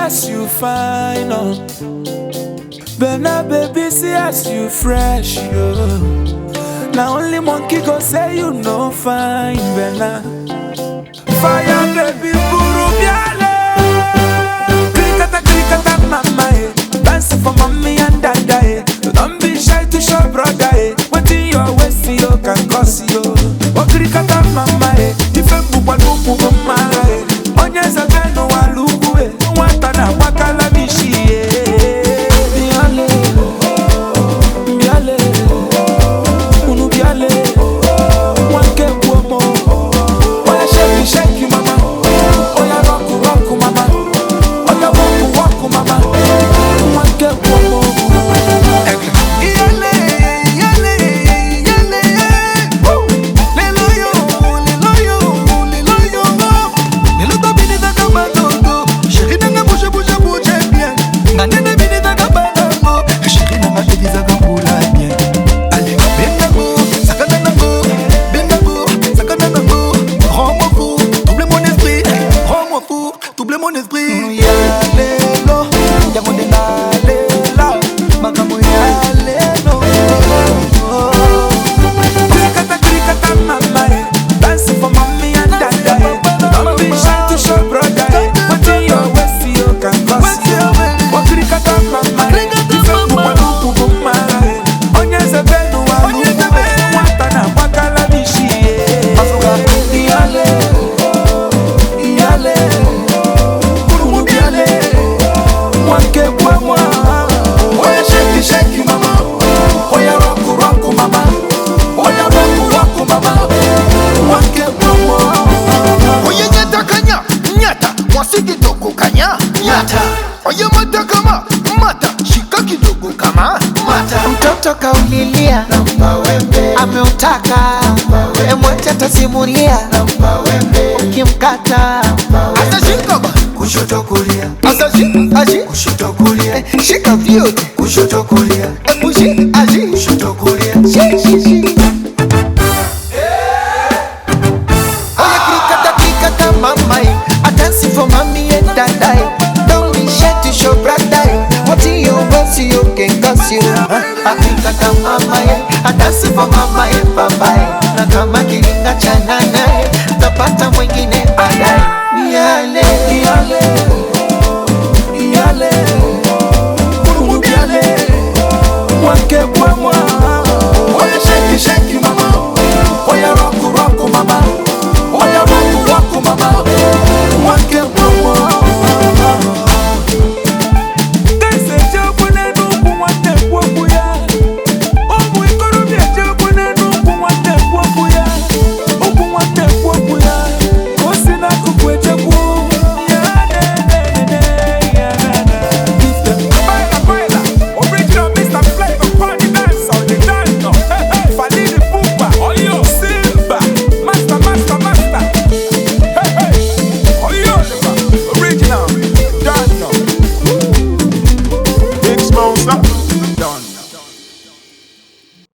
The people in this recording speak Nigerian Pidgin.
as you fine, oh. Bena baby, see as you fresh, yo. Now only monkey go say you no fine, Bena. Fire baby, buru biale. Krikata krikata mama, eh. Dance for mommy and dada, eh. Don't be shy to show brother, eh. What in your waist, you can cause you. Oh krikata mama, eh. Ife mbukwa nuku mama, eh. Onye zabe no walugu, eh. Nwata na wakala mishi, eh. Biale, biale, unu biale. Wanke kuomo. Oya shake, shake, mama. Oya rock, rock, mama. Oya walk, walk, mama. Wanke kuomo. Iyale, iyale, iyale, woo. Lelo yo, lelo yo, lelo yo. Lelo to bini taka balogo. Chérie nanga bouge, bouge, bouge bien. Nga nene bini taka balongo. Chérie nanga baby zaka mbula bien. Allez, benga go, sakana nango. Benga go, sakana nango. Rends-moi fou, double mon esprit. Rends-moi fou, double mon esprit. Ya lelo, yango nde nalela. Makambo ya lelo. Krikata krikata mama eh. Dance for mommy and dada eh. Don't be shy to show brother eh. What in your waist you can cause you. Oh krikata mama eh. Ife mbukwa nuku mama eh. Onye zebenu wa lugu eh. Nwata na wakala mishi eh. Iyale, iyale, kurumu biale. Wanke kwa mwa. Oya shake shake mama. Oya rock rock mama. Oya rock rock mama. Wanke kwa mwa. Oye nyata kanya, nyata, mwasi kidogo kanya, nyata. Oye mata kama, mata, shika kidogo kama, mata. mtoto kaulilia ameutaka emwete atasimulia ukimkata Asa shika ba, kushoto kulia asa shika, ashi, kushoto kulia shika vyote. kushoto kulia Ebu shi, ashi, kushoto kulia shi, shi, shi. Oya krikata krikata mamai I dance for mommy and dadai Don't be shy to show bradai What in your boss you can cause you I krikata mamai I dance for mama and papai Na kama kiringa cha nanae Tapata mwingine baadaye